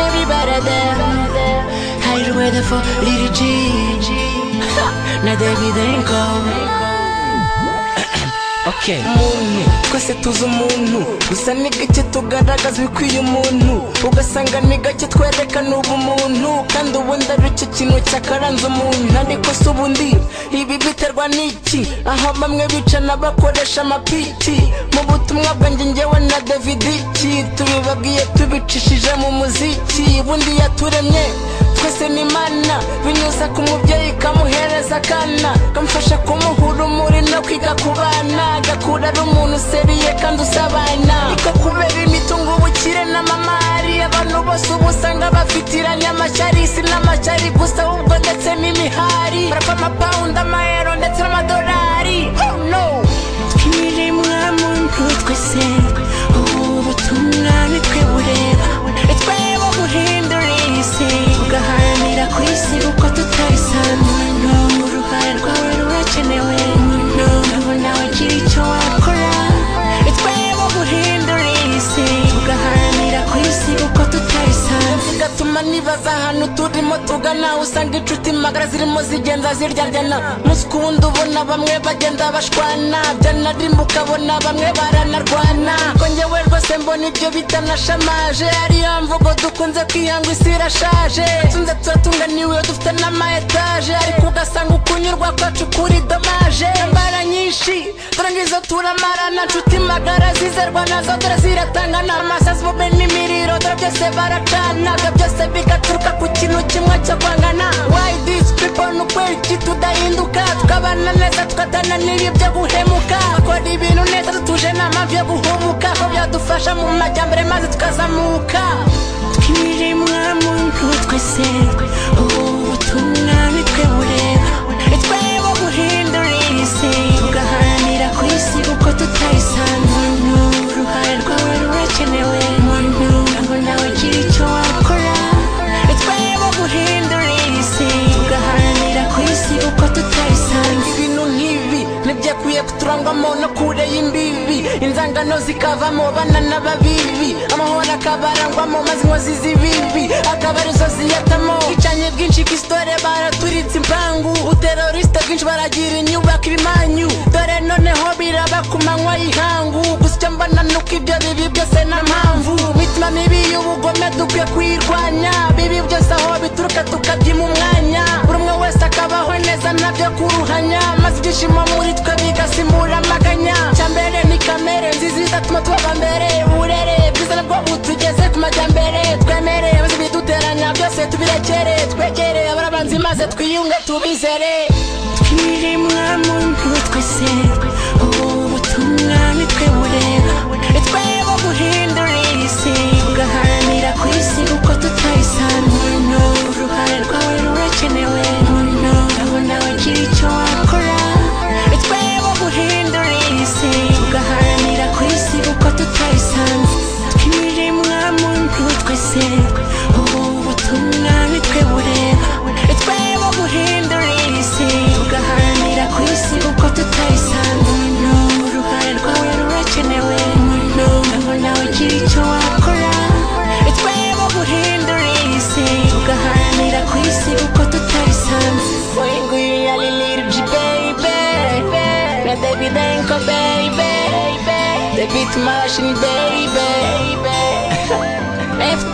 weather Hide the weather for little G na David Rico okay. muntu twese tuzi umuntu gusa ni gake tugaragaza ibikwiye umuntu ugasanga ni gake twerekana ubumuntu kandi ubundi ari cyo kintu cyakaranze umuntu ariko si ubundi ibi biterwa n'iki aho bamwe bicana bakoresha amapiki mu butumwa bwanjye njyewe na davidiki tubibabwiye tubicishije mu muziki ubundi yaturemye twese ni imana binyuze ku mubyeyi ikamuhereza akana kamufasha kumuhura umuri no kwiga ku bana agakura ari umuntu useriye kandi usabana niko kubera imitungo ubukire n'amamari abantu bose ubu usanga bafitiranye amashyarisi n'amashyari gusa ahubwo ndetse n'imihari barapfa amapawundi amayero ndetse n'amadolari oh no twiremwa muntu twese ubu butumwa nitwe bureba twebo buhindura isi tugaharanira ku isi uko tutabisanzwe uruhare rwawe rurakenewe umuntu nawe ugira icyo wakora twebo buhindura isi tugaharanira ku isi uko tutabisanzwe bigatuma nibaza ahantu turimo tugana usanga inshuti magara zirimo zigenda ziryaryana umunsi ku wundi ubona bamwe bagenda bashwana byanarimba ukabona bamwe baranarwana ko njyewe rwose mbona ibyo bitanashamaje ariyo mvugo dukunze kwihanga isi irashaje tunze tuba tunganiwe dufite n'amaetaje ariko ugasanga ukunyurwa kwacu kuri domaje imbara nyinshi dore ngizo turamarana nshuti magara zizerwa nazo dore ziratangana amasazi bube n'imiriro dore byose baracana ibyaha byose bigaturuka ku kintu kimwe cyo kwangana why these people ni ukweri iki tudahinduka tukabana neza tukatananira ibyo guhemuka bakora ibintu neza tutuje nta mpamvu yo guhumuka aho byadufasha mu majyambere maze tukazamuka twiremwa muntu twese ubu butumwa nitwe bureba twebo guhindura isi tugaharanira ku isi uko tutayisanzwe uruhare rwawe rurakenewe umuntu ntabwo nawe ugira icyo wakora twebo guhindura isi tugaharanira ku isi uko tutayisanzwe ibintu nk'ibi ntibyakwiye kuturangwamo no kure y'imbibi inzangano zikavamo banana babibi amahoro akabarangwamo maze inkozi z'ibibi akaba arizo ziyatamo ubwicanyi bwinshi bw'isitore baraturitse impangu uterorisite bwinshi baragira inyubako ibimanyu dore noneho biraba ku manywa y'ihangu gusa icyo mbona ni uko ibyo bibi byose nta mpamvu imitima mibi y'ubugome dukwiye kuyirwanya bibi byose aho bituruka tukabyima umwanya buri umwe wese akabaho neza ntabyo kuruhanya maze ibyishimo muri twe bigasimura amaganya cyambere ni kamere nziza izatuma tuba abambere uburere bwiza nabwo butugeze ku majyambere twemere maze ibiduteranya byose tubirekere twegere abarabanzi maze twiyunge tubizere twiremwa muntu twese ubu butumwa nitwe bureba twebo guhindura isi tugaharanira ku isi uko tutayisanzwe uruhare rwawe rurakenewe umuntu ntabwo nawe ugira icyo wakora twebo guhindura isi tugaharanira ku isi uko tutayisanzwe twiremwa muntu twese ubu butumwa nitwe bureba twebo guhindura isi tugaharanira ku isi uko tutayisanzwe uruhare rwawe rurakenewe ntabwo nawe ugira icyo wakora twebo guhindura isi tugaharanira ku isi uko tutayisanzwe Boy, nguyu ya Lil G, baby. Na David Denko, baby. The beat machine, baby. FT